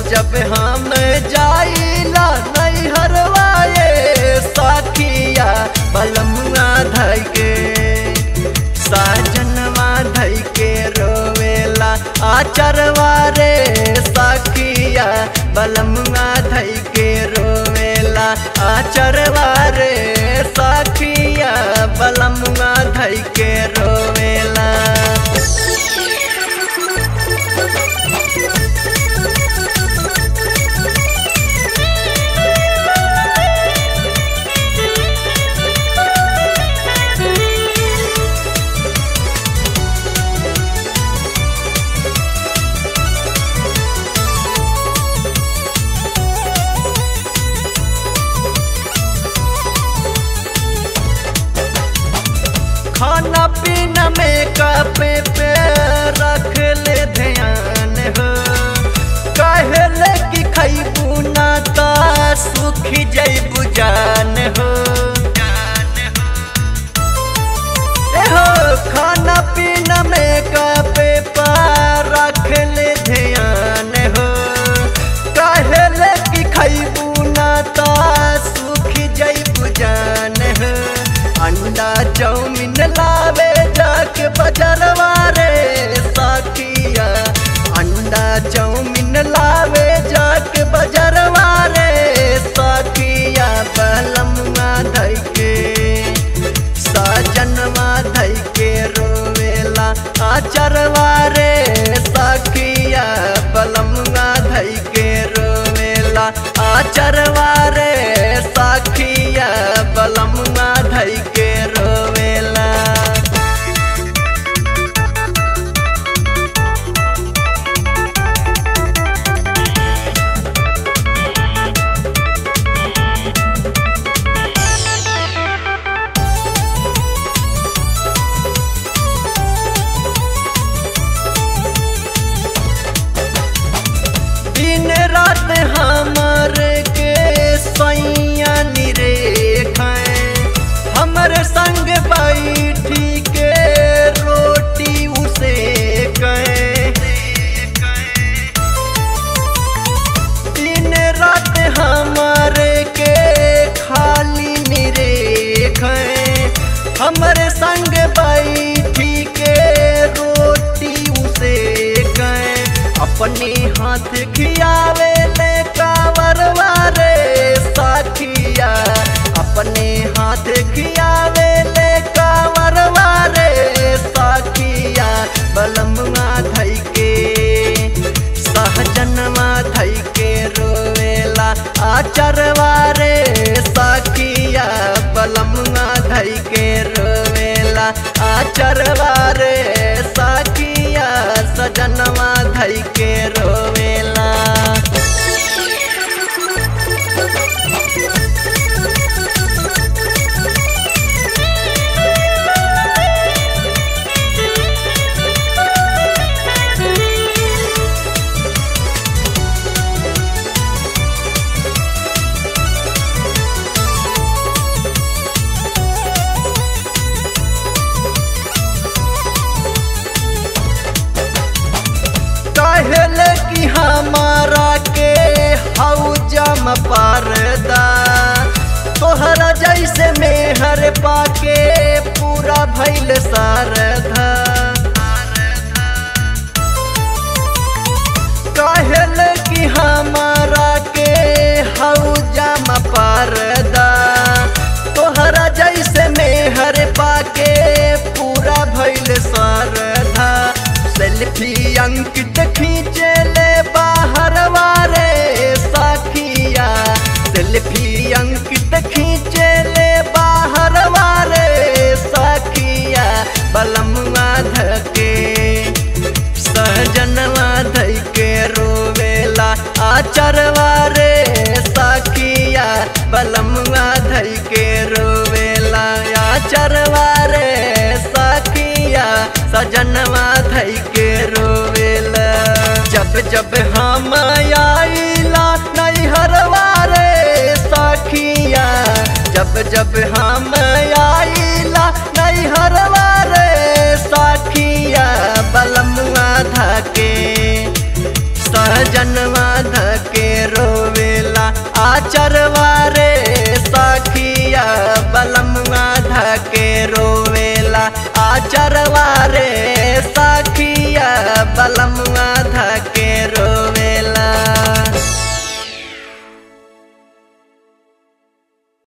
जब हम जाइला नैहरवा ये सखिया बलमुआ धई के साजनवा धई के रोवेला आचरवा रे सखिया बलमुआ धई के रोवेला आचरवा रे सखिया बलमुआ धई के रोवेला खाना पीना में कपे पे रख ले ध्यान हो कहले कि खैबू ना ता सुखी जैबू जान हो ए हो खाना पीना में कपे पे रख ले ध्यान हो कहले कि खैबू ना ता सुखी जैबू जान हो अंडा चाउमीन लावे जाके बजरवा रे साकिया अंडा चाउमीन लावे जाके बजरवा रे साकिया बलमुआ धई के साजनवा धई के रोवेला आचरवा रे साकिया बलमुआ धई के रोवेला आचरवा रे साखिया बलमुआ धई के रोवेला दिन रात हमर के सैया निरेखाए हमर संग बैठी के रोटी उसे कहे दिन रात हमर के खाली निरेखाए हमर संग बैठी के रोटी उसे कहे अपने हाथ खियावे ले कावरवा रे साखिया अपने हाथ खियावे ले कावरवा रे साखिया बलमुआ धई के सहजनवा धई के रोवेला आचरवा रे साखिया बलमुआ धई के रोवेला आचरवा रे साखिया सजनवा धई के रोवेला कहले कि हमारा के हौजम परदा तोहरा जैसे मेहर पाके पूरा भैल सारधा कहले कि हमारा के हौजम परदा तोहरा जैसे मेहर पाके पूरा भैल सारधा सेल्फी अंकित खींचे ले बाहर वारे साखिया सेल्फी अंकित खींचे ले बाहर वारे साखिया बलमुआ धके सहजनवा धई के रोवेला आचरवा रे साखिया बलमुआ धई के रोवेला आचरवा रे साखिया सजनवा धई के रोवेला जब जब हम आइला नैहरवा रे साखिया जब जब हम आइला नैहरवा रे साखिया बलमुआ धके सहजनवा धके बलमुआ